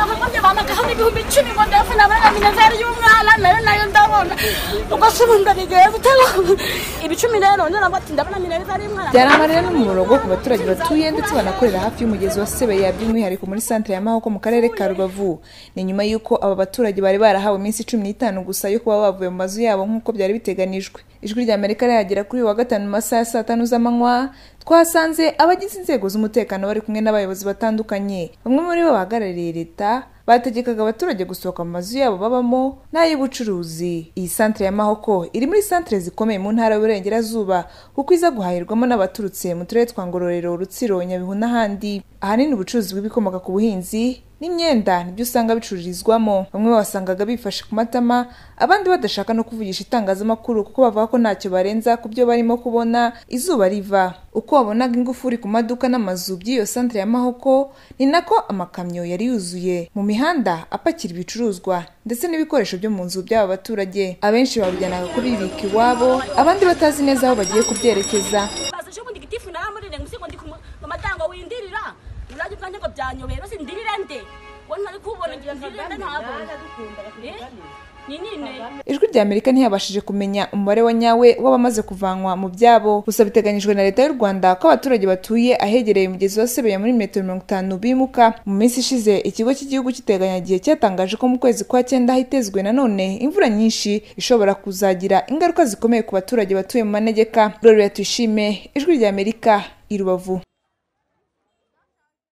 amagahamo ibihumbi icumi ngo ndebe nabona inzara y'umwana nayo nayo ndabona ubwo se ubundi nigeye gutega ibicumi rero ngira ngo ati ndabona minezari y'umwana byari amarira n'umumaro ku baturage batuye ndetse banakorera hafi y'umugezi wa sebeya by'umwihariko muri santire ya mahoko mu karere ka rubavu ni nyuma y'uko aba baturage bari barahawe iminsi cumi n'itanu gusa yo kuba bavuye mu mazu yabo nk'uko byari biteganijwe ijwi rya amerika rihagera kuri uyu wa gatanu mu masaha ya saa tanu z'amanywa twahasanze abagize inzego z'umutekano bari kumwe n'abayobozi batandukanye bamwe muri bo bahagarariye leta bategekaga abaturage gusohoka mu mazu yabo babamo n'ay'ubucuruzi iyi santire ya mahoko iri muri santire zikomeye mu ntara y'uburengerazuba kuko iza guhahirwamo n'abaturutse mu turere twa ngororero rutsiro nyabihu n'ahandi ahanini ubucuruzi bw'ibikomoka ku buhinzi n'imyenda nibyo usanga bicururizwamo bamwe basangaga bifashe ku matama abandi badashaka no kuvugisha itangazamakuru kuko bavuga ko ntacyo barenza ku byo barimo kubona izuba riva uko wabonaga ingufuri ku maduka n'amazu by'iyo santire ya mahoko ni nako amakamyo yari yuzuye mu mihanda apakira ibicuruzwa ndetse n'ibikoresho byo mu nzu by'aba baturage abenshi babijyanaga kubibika iwabo abandi batazi neza aho bagiye kubyerekeza bazaje ubundi gitifu naramurire ngo ngo ndi ku matango windirira urajya ubwanjye ngo byanyobeye bose ndirire nde ngo ntari kubona ngira ndirire nde ntabona Eh? ni nine ijwi rya amerika ntiyabashije kumenya umubare wa nyawe w'abamaze kuvanwa mu byabo gusa biteganyijwe na leta y'u rwanda ko abaturage batuye ahegereye umugezi wa sebeya muri metero mirongo itanu bimuka mu minsi ishize ikigo cy'igihugu cy'iteganyagihe cyatangaje ko mu kwezi kwa cyenda hitezwe nanone imvura nyinshi ishobora kuzagira ingaruka zikomeye ku baturage batuye mu manegeka rorera tuyishime ijwi rya amerika i rubavu